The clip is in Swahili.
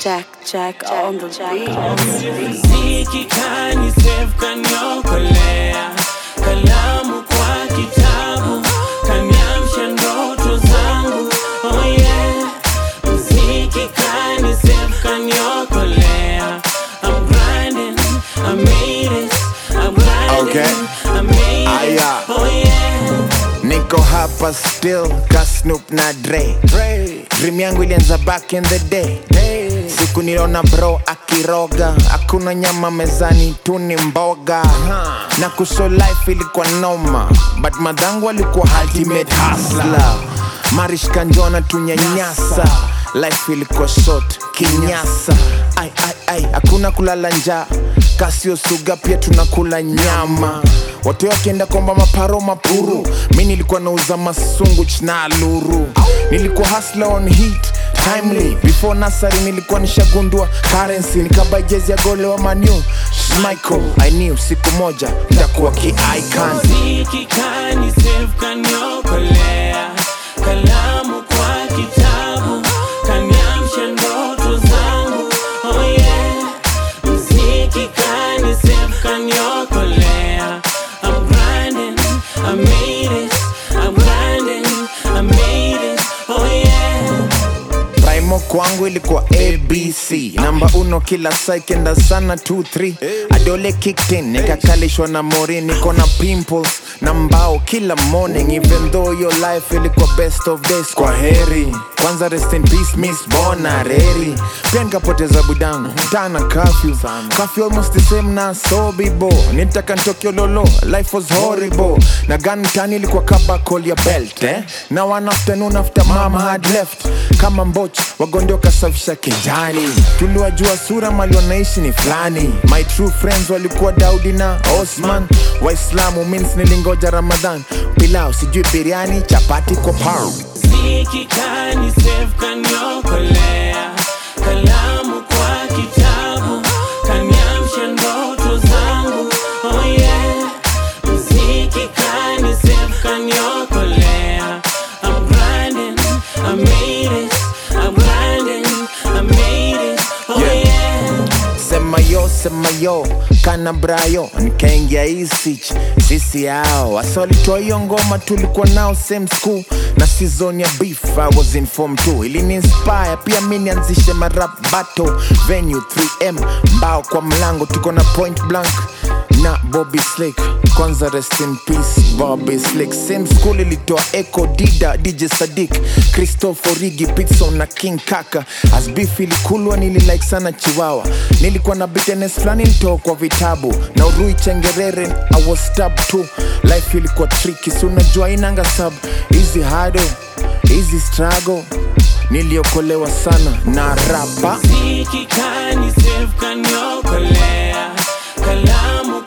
Jack, Jack on the beat. Mziki kani save kaniokolea, kalamu kwa kitabu kaniamsha ndoto zangu. Oh yeah, mziki kani save kaniokolea. I'm grinding, I made it. I'm grinding, Okay. I made it. Aya. Oh yeah. niko hapa still ka Snoop na Dre. Dream yangu ilianza back in the day siku niliona bro akiroga hakuna nyama mezani tu ni mboga na kuso life ilikuwa noma but madhangu alikuwa ultimate hustler marish kanjona tunyanyasa life ilikuwa short kinyasa ai ai ai hakuna kulala njaa kasio suga pia tunakula nyama watu wakienda komba maparo mapuru mi nilikuwa nauza masungu chna luru nilikuwa hustler on heat timely before nasari nilikuwa nishagundua currency nikaba jezi ya gole wa manu Michael, I knew siku moja nitakuwa ki-icon Mziki kani save kaniokolea, kalamu kwa kitabu kaniamsha ndoto zangu. Oh yeah, mziki kani save kaniokolea. I'm grinding, I made it. I'm grinding, I made it. Oh yeah. Primo kwangu ilikuwa abc namba uno kila saa kenda sana 23 adole kicked in nikakalishwa na mori niko na pimples na mbao kila morning even though your life ilikuwa best of days kwa heri kwanza rest in peace miss bona reri pia nikapoteza budangu tana kafyu kafyu almost the same na sobibo nitaka ntokyo lolo life was horrible na gun tani ilikuwa kaba call your belt eh? na one afternoon after mama had left kama mboch wagonde wakasafisha kijani tuliwajua sura mali wanaishi ni fulani my true friends walikuwa daudi na osman waislamu means nilingoja ramadhan pilau sijui biriani chapati kwa pau Mziki kani save kaniokolea, kalamu kwa kitabu kaniamsha ndoto zangu. Oh yeah, mziki kani save kaniokolea. I'm grinding, I made it. I'm grinding, I made it. Oh yeah. sema yo sema yo kana brayo nikaingia isich sisi yao wasolitoa hiyo ngoma tulikuwa nao same school na season ya beef I was in form 2 ilini inspire pia mi nianzishe marap battle venue 3m mbao kwa mlango tuko na point blank na Bobby Slick kwanza rest in peace Bobby Slick same school ilitoa Echo Dida DJ Sadik Christopher Rigi Pitson na King Kaka as beef ilikulwa nililike sana Chiwawa nilikuwa na bitterness fulani nitoa kwa vitabu na Urui Chengerere I was stabbed too life ilikuwa tricky si unajua inanga sub easy hado easy struggle niliokolewa sana na rapa Mziki kani save kaniokolea, kalamu